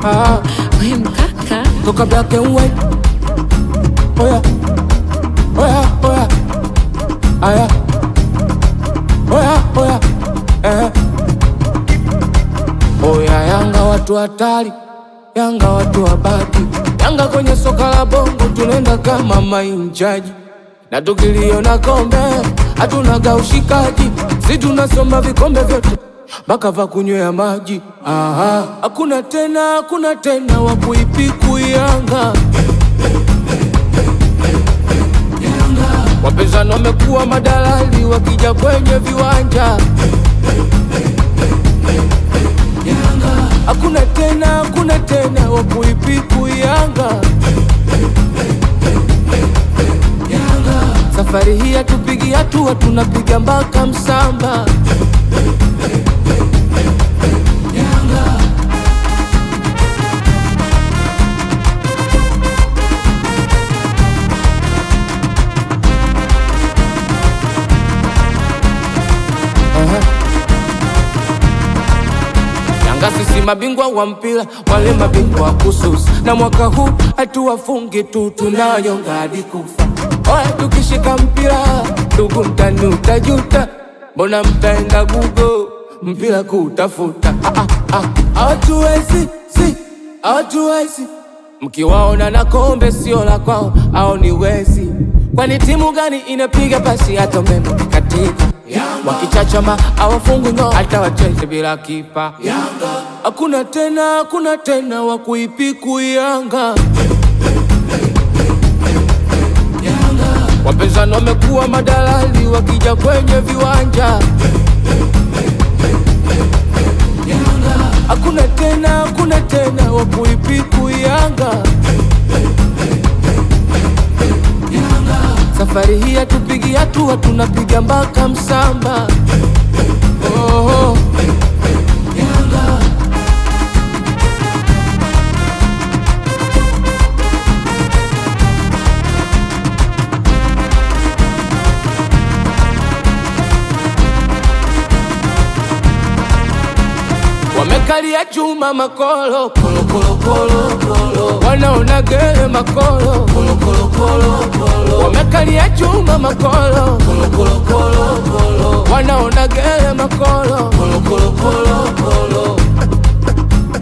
ah, We mkaka toka black and white. Oya, oya, oya, aya, oya, oya, eh. Oya, Yanga watu hatari, Yanga watu wabaki, Yanga kwenye soka la bongo tunaenda kama mainjaji, na tukiliona kombe hatunaga ushikaji, si tunasoma vikombe vyote mpaka va kunywea maji. Aha, hakuna tena, hakuna tena wa kuipiku Yanga. Wapinzani wamekuwa madalali wakija kwenye viwanja. Hakuna tena, hakuna tena wa kuipiku Yanga. Safari hii hatupigi hatua, tunapiga mpaka msamba. Aha. Yanga sisi mabingwa wa mpira, wale mabingwa wa kususa, na mwaka huu hatuwafungi tu, tunayonga hadi kufa. Oya, tukishika mpira ndugu, mtani utajuta, mbona mtaenda Google mpira kutafuta? Ah, ah, ah, Hawatuwezi, si hawatuwezi Mkiwaona na kombe sio la kwao, au ni wezi? Kwani timu gani inapiga pasi hata umeme ukikatika? Wakichachama hawafungwi ngao, hata wacheze bila kipa. Hakuna tena, hakuna tena wa kuipiku Yanga. Wapinzani wamekuwa madalali wakija kwenye viwanja. Hakuna tena, hakuna tena wa kuipiku Yanga. Safari hii hatupigi hatua, tunapiga mpaka msamba. Oh, wamekalia chuma makolo kolo kolo kolo kolo, wanaona gere makolo kolo kolo kolo kolo, wamekalia chuma makolo kolo kolo kolo kolo, wanaona gere makolo kolo kolo kolo kolo.